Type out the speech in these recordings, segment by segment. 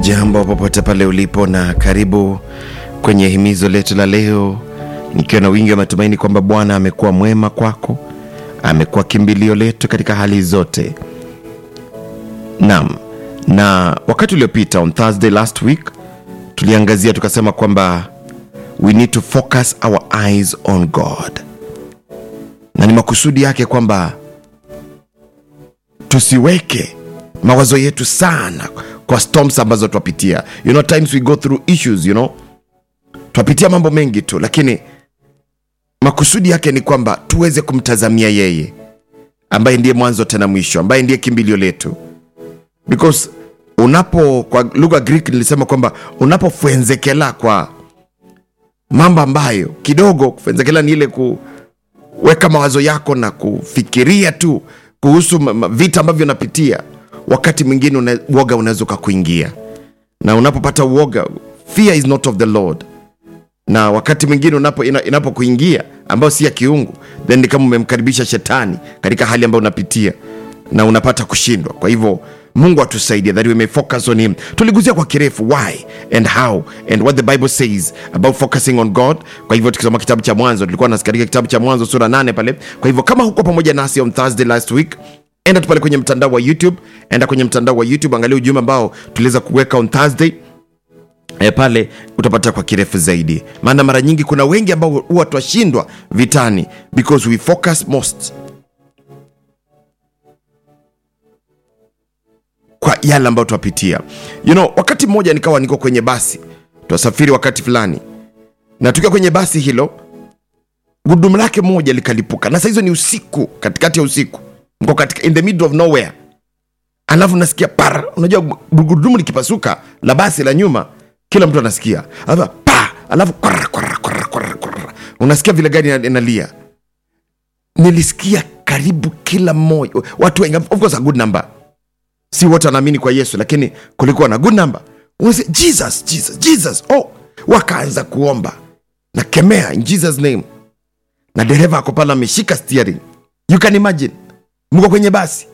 Hujambo popote pale ulipo, na karibu kwenye himizo letu la leo, nikiwa na wingi wa matumaini kwamba Bwana amekuwa mwema kwako, amekuwa kimbilio letu katika hali zote. Naam, na wakati uliopita on Thursday last week tuliangazia tukasema kwamba we need to focus our eyes on God, na ni makusudi yake kwamba tusiweke mawazo yetu sana kwa storms ambazo twapitia you know times we go through issues you know twapitia mambo mengi tu lakini makusudi yake ni kwamba tuweze kumtazamia yeye ambaye ndiye mwanzo tena mwisho ambaye ndiye kimbilio letu because unapo kwa lugha greek nilisema kwamba unapofwenzekela kwa mambo ambayo kidogo kufenzekela ni ile kuweka mawazo yako na kufikiria tu kuhusu ma- ma- vita ambavyo unapitia wakati mwingine una, uoga unaweza ukakuingia na unapopata uoga fear is not of the lord na wakati mwingine unapo ina- inapokuingia ambayo si ya kiungu then ni kama umemkaribisha shetani katika hali ambayo unapitia na unapata kushindwa kwa hivyo mungu atusaidie that we may focus on him tuliguzia kwa kirefu why and how and what the bible says about focusing on god kwa hivyo tukisoma kitabu cha mwanzo tulikuwa nas katika kitabu cha mwanzo sura 8 pale kwa hivyo kama huko pamoja nasi on thursday last week enda tu pale kwenye mtandao wa youtube enda kwenye mtandao wa youtube angalia ujumbe ambao tuliweza kuweka on thursday e, pale utapata kwa kirefu zaidi maana mara nyingi kuna wengi ambao huwa twashindwa vitani because we focus most kwa yale ambayo twapitia you know wakati mmoja nikawa niko kwenye basi twasafiri wakati fulani na tukiwa kwenye basi hilo gudumu lake moja likalipuka na sahizo ni usiku katikati ya usiku mko katika in the middle of nowhere alafu nasikia par unajua gurudumu likipasuka la basi la nyuma kila mtu anasikia alafu pa alafu kwara, kwara, kwara, kwara, kwara. unasikia vile gari ina- inalia nilisikia karibu kila mmoja watu wengi of course a good number si wote wanaamini kwa yesu lakini kulikuwa na good number Unasikia, jesus jesus jesus oh wakaanza kuomba na kemea in jesus name na dereva ako pale ameshika steering you can imagine mko kwenye basi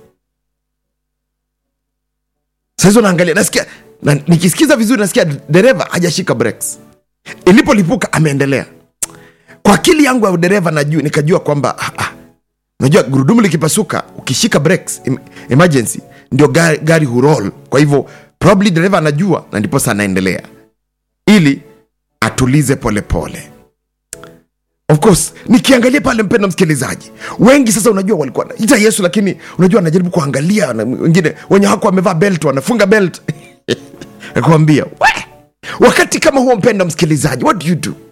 sahizo naangalia nasikia na, nikisikiza vizuri nasikia dereva hajashika breaks ilipolipuka ameendelea kwa akili yangu ya dereva najua nikajua kwamba ah, ah, najua gurudumu likipasuka ukishika breaks em, emergency ndio gari, gari hurol kwa hivyo probably dereva anajua na ndiposa anaendelea ili atulize polepole pole of course nikiangalia pale mpendo msikilizaji wengi sasa unajua walikuwa ita yesu lakini unajua anajaribu kuangalia na wengine wenye hako wamevaa belt wanafunga belt nakuambia we wakati kama huo mpendo msikilizaji what do you do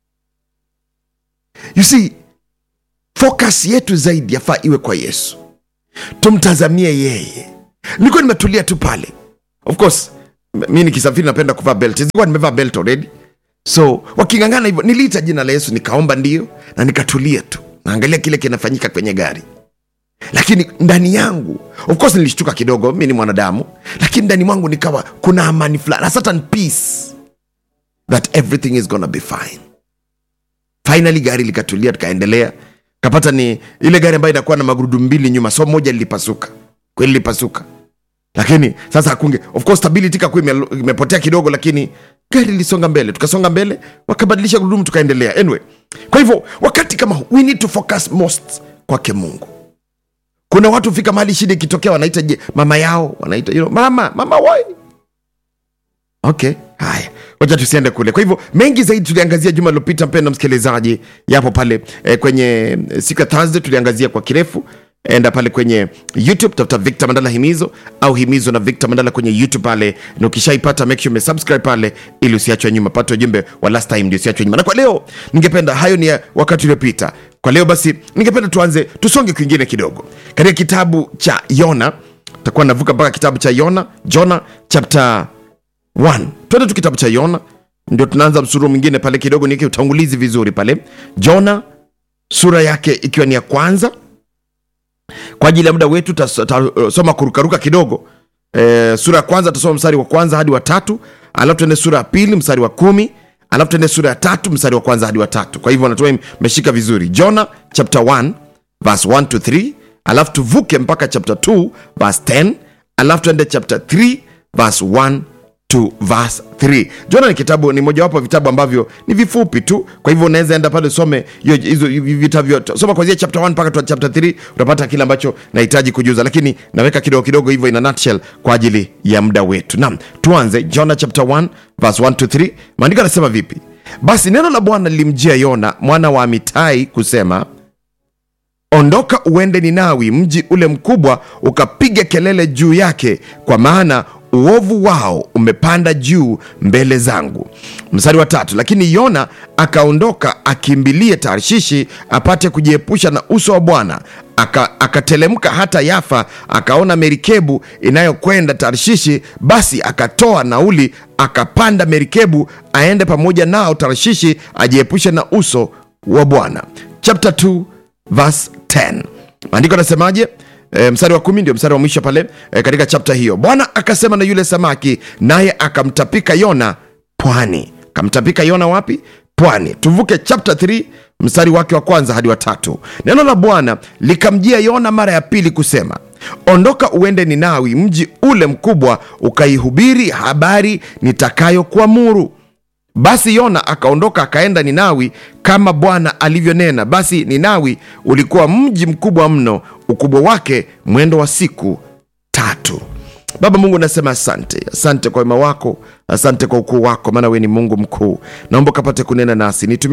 you see focus yetu zaidi yafaa iwe kwa yesu tumtazamie yeye nilikuwa nimetulia tu pale of course m- mi nikisafiri napenda kuvaa belt sikuwa nimevaa belt already so wakingangana hivyo niliita jina la yesu nikaomba ndio na nikatulia tu naangalia kile kinafanyika kwenye gari lakini ndani yangu of course nilishtuka kidogo mi ni mwanadamu lakini ndani mwangu nikawa kuna amani fulani a certain peace that everything is gonna be fine finally gari likatulia tukaendelea kapata ni ile gari ambayo inakuwa na magurudumu mbili nyuma so moja lilipasuka kweli lilipasuka lakini sasa hakunge of course stability kakuwa ime- imepotea kidogo lakini gari lilisonga mbele tukasonga mbele wakabadilisha gurudumu tukaendelea anyway kwa hivyo wakati kama huu, we need to focus most kwake mungu kuna watu fika mahali shida ikitokea wanaita je mama yao wanaita you know, mama mama wai okay haya wacha tusiende kule kwa hivyo mengi zaidi tuliangazia juma lilopita mpendo msikilizaji yapo pale eh, kwenye eh, siku ya thursday tuliangazia kwa kirefu enda pale kwenye youtube tafuta victor mandala himizo au himizo na victor mandala kwenye youtube pale na ukishaipata make sure umesubscribe pale ili usiachwe nyuma pata ujumbe wa last time ndio usiachwe nyuma na kwa leo ningependa hayo ni ya wakati uliopita kwa leo basi ningependa tuanze tusonge kwingine kidogo katika kitabu cha yona takuwa navuka mpaka kitabu cha yona jona chapter 1 twende tu kitabu cha yona ndio tunaanza msuru mwingine pale kidogo niweke utangulizi vizuri pale jona sura yake ikiwa ni ya kwanza kwa ajili ya muda wetu tasoma kurukaruka kidogo e, sura ya kwanza tasoma mstari wa kwanza hadi wa tatu alafu tuende sura ya pili mstari wa kumi alafu tuende sura ya tatu mstari wa kwanza hadi wa tatu kwa hivyo natumai mmeshika vizuri jona chapter 1 verse 1 to 3 alafu tuvuke mpaka chapter 2 verse 10 alafu tuende chapter 3 verse 1 to verse 3 jona ni kitabu ni mojawapo vitabu ambavyo ni vifupi tu kwa hivyo unaweza enda pale usome hiyo- hizo vitabu vyote soma kwanzia chapter 1 mpaka tu chapter 3 utapata kile ambacho nahitaji kujuza lakini naweka kidogo kidogo hivyo ina nutshell kwa ajili ya muda wetu naam tuanze jona chapter 1 verse 1 to 3 maandiko anasema vipi basi neno la bwana lilimjia yona mwana wa amitai kusema ondoka uende ninawi mji ule mkubwa ukapiga kelele juu yake kwa maana uovu wao umepanda juu mbele zangu mstari wa tatu lakini yona akaondoka akimbilie tarshishi apate kujiepusha na uso wa bwana Aka- akatelemka hata yafa akaona merikebu inayokwenda tarshishi basi akatoa nauli akapanda merikebu aende pamoja nao tarshishi ajiepushe na uso wa bwana chapter 2 verse 10 maandiko anasemaje E, mstari wa kumi ndio mstari wa mwisho pale e, katika chapta hiyo bwana akasema na yule samaki naye akamtapika yona pwani akamtapika yona wapi pwani tuvuke chapta 3 mstari wake wa kwanza hadi wa tatu neno la bwana likamjia yona mara ya pili kusema ondoka uende ninawi mji ule mkubwa ukaihubiri habari nitakayokuamuru basi yona akaondoka akaenda ninawi kama bwana alivyonena basi ninawi ulikuwa mji mkubwa mno ukubwa wake mwendo wa siku tatu baba mungu nasema asante asante kwa wema wako asante kwa ukuu wako maana we ni mungu mkuu naomba ukapate kunena nasi nitumie